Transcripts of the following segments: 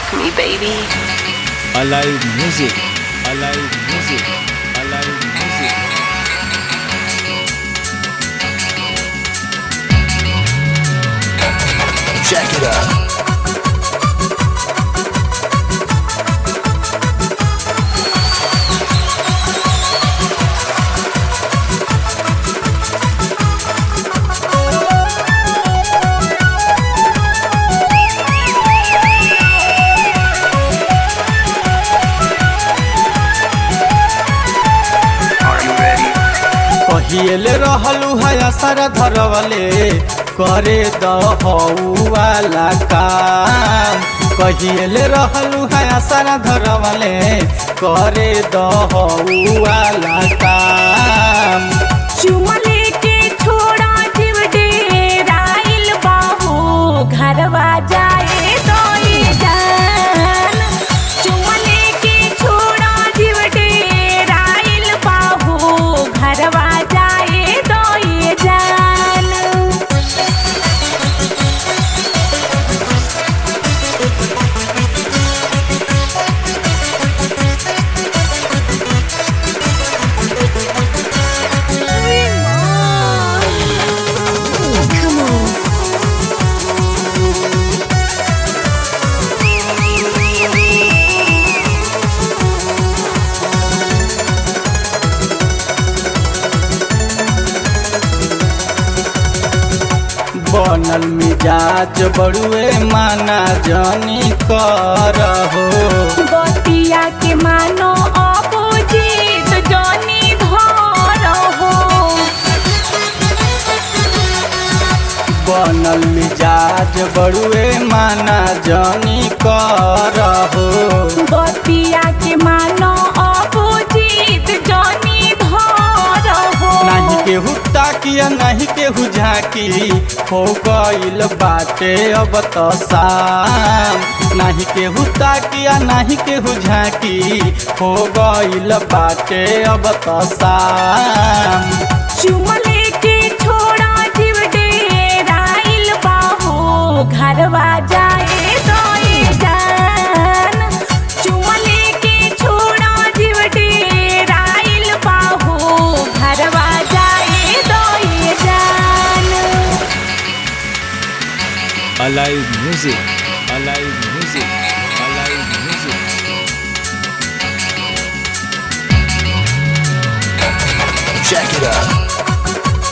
Fuck me, baby. Alive music. Alive music. Alive music. Check it out. Are you ready? कहिएले रहलू है असर धरवले करे दहुआला काम कहिएले रहलू है असर धरवले करे दहुआला काम चुमले के छोड़ा जीव डेराइल बाहू घरवा जाए तो ये जान चुमले के छोड़ा जीव डेराइल बाहू घरवा जाए तो ये जान Come on. बनल मिजाज बड़ुए माना जानी करहो बतिया के मानो अपोजिट जनी धर हो बनल मिजाज बड़ुए माना जानी करहो बतिया के मानो अपोजिट जनी धर हो नहीं केहू ताकिया नहीं केहू झाकी हो गईल बाटे अब तो शाम नहीं केहू ताकिया नहीं केहू झाकी हो गईल बाटे अब तो शाम चुमले के छोड़ा जीव डेराइल बाहू घरवा जाए तो ये जान चुमले के छोड़ा जीव डेराइल बाहू घरवा जाए तो ये जान Alive music. Alive music. Alive music. Check it out.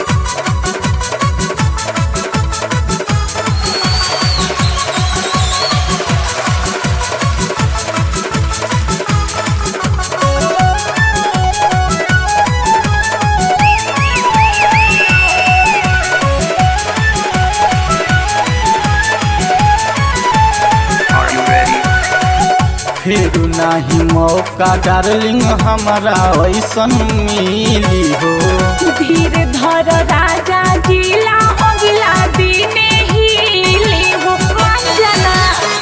Are you ready? फिर नहीं मौका डार्लिंग हमारा ऐसन मिली हो धीर धर राजा जिला अगला दिने हिले हो अंजना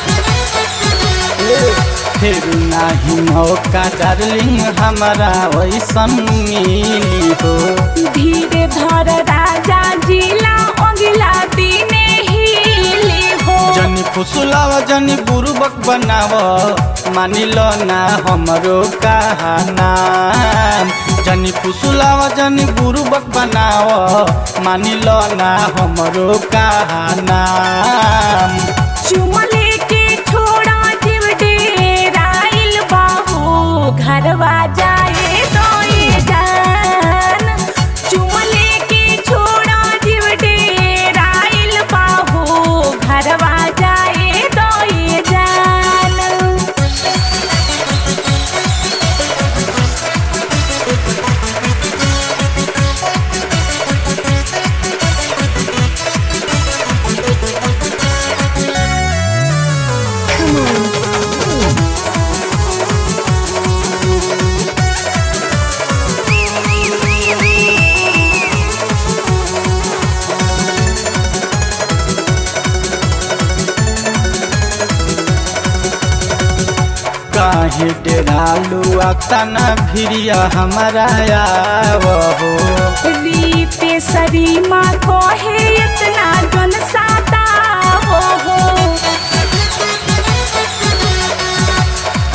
फिर नहीं मौका डार्लिंग हमारा ऐसन मिली हो धीर धर राजा जिला अगला दिने हिले हो जनी फुसुलाव जनी बुरुबक बनाव मानिल ना हमरो कहना जनी फुसुलाव जनी बुरुबक बनाव मानिल ना हमरो कहना चुमले के छोड़ा जीव डेराइल बाहू घरवा जाए तो ये जान चुमले के छोड़ा जीव डेराइल बाहू घरवा जाए तो ये जान Come on. काहे डेरालू अक्तना भिरिया हमारा आवहो रीते सरीमा कोहे इतना जन साता हो हो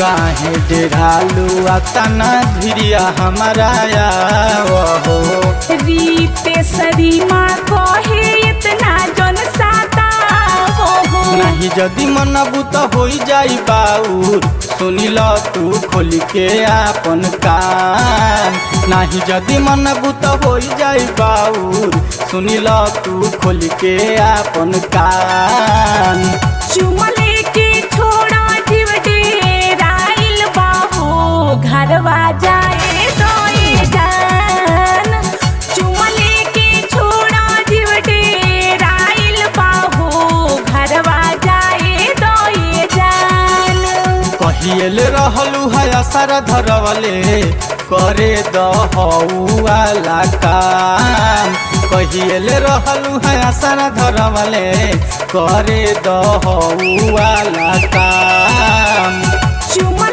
काहे डेरालू अतना धिरिया हमारा हो रीते सरीमा कहे इतना जन साता हो नहीं जदि मनबू तो हो जाई बाउर सुनिल तू खोल के आपन कान नहीं जदि मनबू तो हो जाई बाउर सुनिल तू खोल के आपन कान चुमले के छोड़ा जीव डेराइल बाहो घरवा जाए तो ये जान चुमले के छोड़ा जीव डेराइल बाहो घरवा जाए तो ये जान कहिएल रहलू है असर धरवले करे दहुआला काम कहिएल रहलू है असर धरवले करे दहुआला काम चुमले